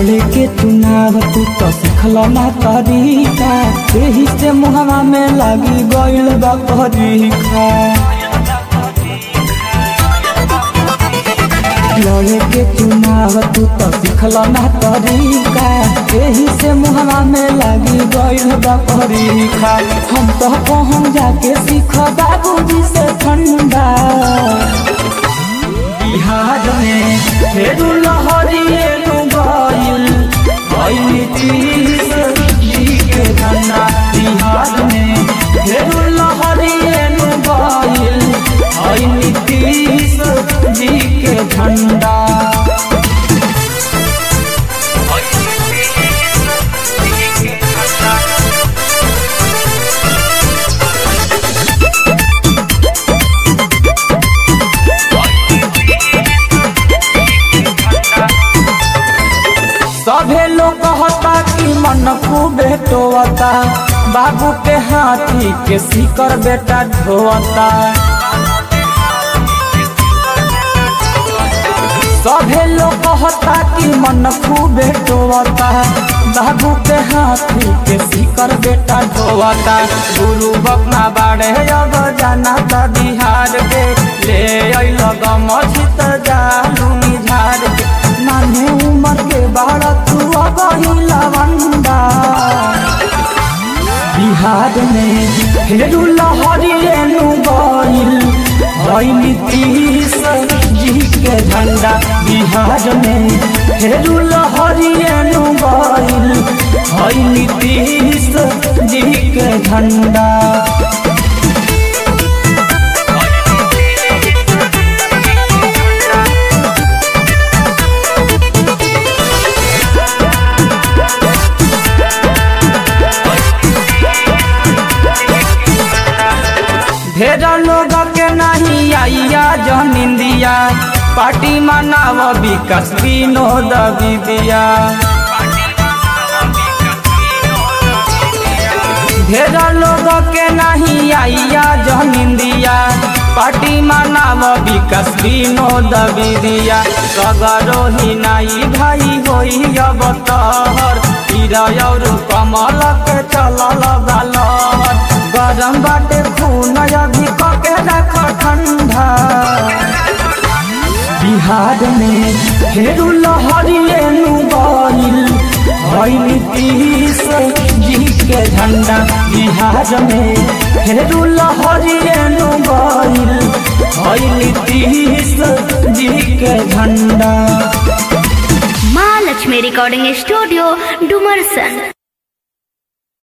लड़े के चुनाव तू तो सिखल ना तरीका एही से मुहवा में लागी गइल बा परीक्षा लड़े के चुनाव तू तो सिखल ना तरीका एही से मुहवा में लागी गइल बा परीक्षा हम तो कहूँ जाके सीख बाबूजी से ठंडा बिहार में फेरू लहरिए नु गइल भइल तीस जी के धन्ना बिहार में फेरू लहरिए नु गइल भइल तीस जी के झंडा सभे लोग कहता कि मन खूबे टोता बाबू के हाथी के सीकर बेटा ढोता सभे लोग कहता कि मन खूबे टोता बाबू के हाथी के सीकर बेटा ढोता गुरु बकना बाड़े अब जाना त बिहार के ले अइल गमछित जालू झार के नाने उमर के बाड़ तू अब लवंडा बिहार में फेरू लहरिए नु गइल भइल तीस जी के झंडा बिहार में फेरू लहरिए नु गइल भइल तीस जी के झंडा ढेर लोग के नहीं आइया जन इंदिया पार्टी मनाव विकास विनोद विदिया ढेर लोग के नहीं आइया जन इंदिया पार्टी मनाव विकास विनोद विदिया सगरो ही नाई भाई होई अब तहर पीरा और कमल के चलल गालर गरम बाटे खून अभी कके रख ठंडा बिहार में फेरू लहरिए नु गइल भइल तीस जी के झंडा बिहार में फेरू लहरिए नु गइल भइल तीस जी के झंडा माँ लक्ष्मी रिकॉर्डिंग स्टूडियो डुमरसन